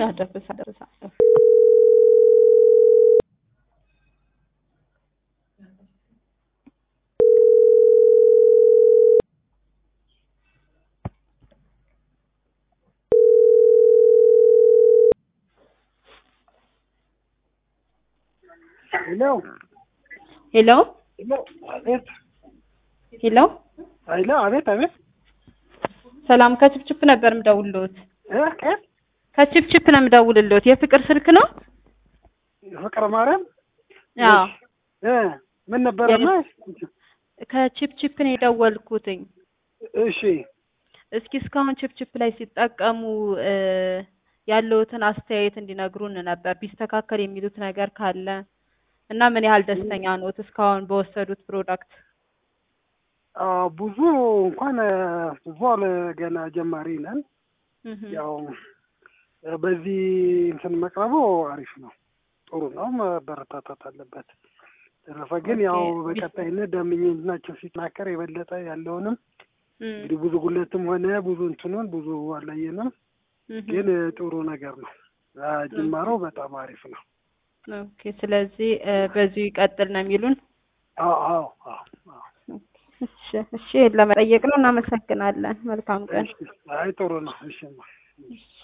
አደርሳ አደርሳለሁ። ሄሎ ሄሎ ሄሎ፣ አቤት ሄሎ፣ ሄሎ፣ አቤት አቤት። ሰላም ከችፕችፕ ነበር የምደውልልዎት። እ ከየት? ከችፕችፕ ነው የምደውልልዎት። የፍቅር ስልክ ነው? ፍቅረ ማርያም። አዎ እ ምን ነበረማ? ከችፕችፕ ነው የደወልኩትኝ። እሺ እስኪ እስካሁን ችፕችፕ ላይ ሲጠቀሙ እ ያለዎትን አስተያየት እንዲነግሩን ነበር። ቢስተካከል የሚሉት ነገር ካለ እና ምን ያህል ደስተኛ ነዎት እስካሁን በወሰዱት ፕሮዳክት? አዎ፣ ብዙ እንኳን ብዙ አለ ገና ጀማሪ ነን። እህ ያው በዚህ እንትን መቅረቡ አሪፍ ነው፣ ጥሩ ነው፣ መበረታታት አለበት። ተረፈ ግን ያው ኦኬ። በቀጣይነት ደንበኝነታቸው ሲጠናከር የበለጠ ያለውንም እም፣ እንግዲህ ብዙ ጉለትም ሆነ ብዙ እንትኑን ብዙ አላየንም፣ እህ ግን ጥሩ ነገር ነው። አ፣ ጅማሮ በጣም አሪፍ ነው። ኦኬ። ስለዚህ እ በዚሁ ይቀጥል ነው የሚሉን? አዎ አዎ አዎ አዎ። እሺ እሺ፣ ለመጠየቅ ነው። እናመሰግናለን። መልካም ቀን። እሺ፣ አይ ጥሩ ነው። እሺ እሺ